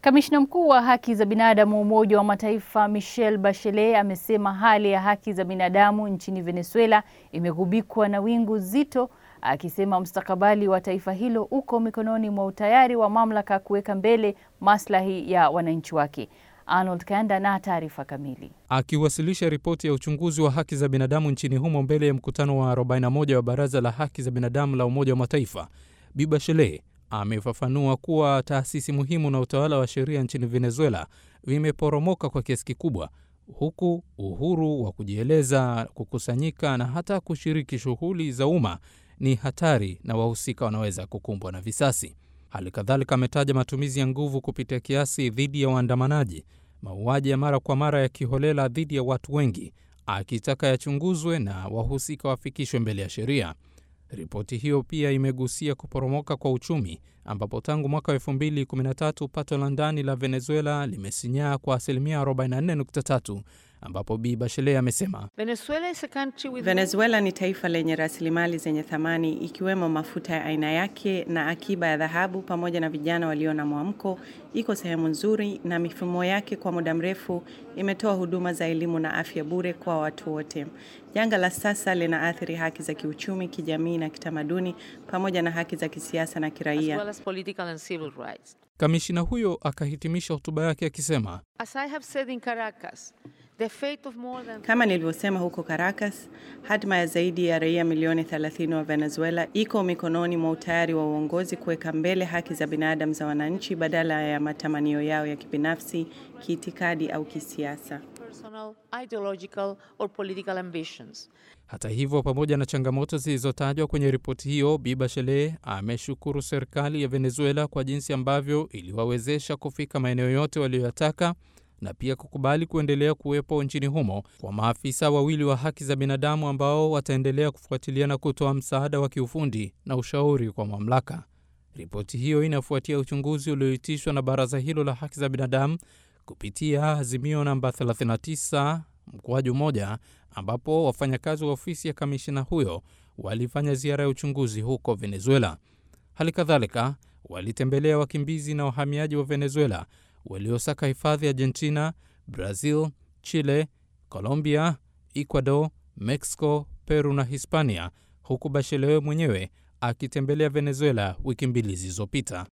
Kamishna mkuu wa haki za binadamu wa Umoja wa Mataifa Michelle Bachelet amesema hali ya haki za binadamu nchini Venezuela imegubikwa na wingu zito, akisema mustakabali wa taifa hilo uko mikononi mwa utayari wa mamlaka kuweka mbele maslahi ya wananchi wake. Arnold Kanda na taarifa kamili. Akiwasilisha ripoti ya uchunguzi wa haki za binadamu nchini humo mbele ya mkutano wa 41 wa Baraza la Haki za Binadamu la Umoja wa Mataifa, Bi Bachelet amefafanua kuwa taasisi muhimu na utawala wa sheria nchini Venezuela vimeporomoka kwa kiasi kikubwa, huku uhuru wa kujieleza, kukusanyika na hata kushiriki shughuli za umma ni hatari na wahusika wanaweza kukumbwa na visasi. Hali kadhalika ametaja matumizi ya nguvu kupita kiasi dhidi ya waandamanaji, mauaji ya mara kwa mara ya kiholela dhidi ya watu wengi, akitaka yachunguzwe na wahusika wafikishwe mbele ya sheria. Ripoti hiyo pia imegusia kuporomoka kwa uchumi ambapo tangu mwaka wa 2013 pato la ndani la Venezuela limesinyaa kwa asilimia 44.3, ambapo Bi Bachelet amesema Venezuela, is a country with Venezuela ni taifa lenye rasilimali zenye thamani ikiwemo mafuta ya aina yake na akiba ya dhahabu pamoja na vijana walio na mwamko. Iko sehemu nzuri na mifumo yake kwa muda mrefu imetoa huduma za elimu na afya bure kwa watu wote. Janga la sasa linaathiri haki za kiuchumi, kijamii na kitamaduni pamoja na haki za kisiasa na as kiraia. well as political and civil rights. Kamishina huyo akahitimisha hotuba yake akisema As I have said in Caracas, the fate of more than Kama nilivyosema huko Caracas, hatima ya zaidi ya raia milioni 30 wa Venezuela iko mikononi mwa utayari wa uongozi kuweka mbele haki za binadamu za wananchi badala ya matamanio yao ya kibinafsi, kiitikadi au kisiasa. personal, ideological or political ambitions. Hata hivyo, pamoja na changamoto zilizotajwa kwenye ripoti hiyo, Bi Bachelet ameshukuru serikali ya Venezuela kwa jinsi ambavyo iliwawezesha kufika maeneo yote waliyoyataka na pia kukubali kuendelea kuwepo nchini humo kwa maafisa wawili wa haki za binadamu ambao wataendelea kufuatilia na kutoa msaada wa kiufundi na ushauri kwa mamlaka. Ripoti hiyo inafuatia uchunguzi ulioitishwa na baraza hilo la haki za binadamu kupitia azimio namba 39 mkoaju moja ambapo wafanyakazi wa ofisi ya kamishina huyo walifanya ziara ya uchunguzi huko Venezuela. Hali kadhalika walitembelea wakimbizi na wahamiaji wa Venezuela waliosaka hifadhi Argentina, Brazil, Chile, Colombia, Ecuador, Mexico, Peru na Hispania, huku Bachelet mwenyewe akitembelea Venezuela wiki mbili zilizopita.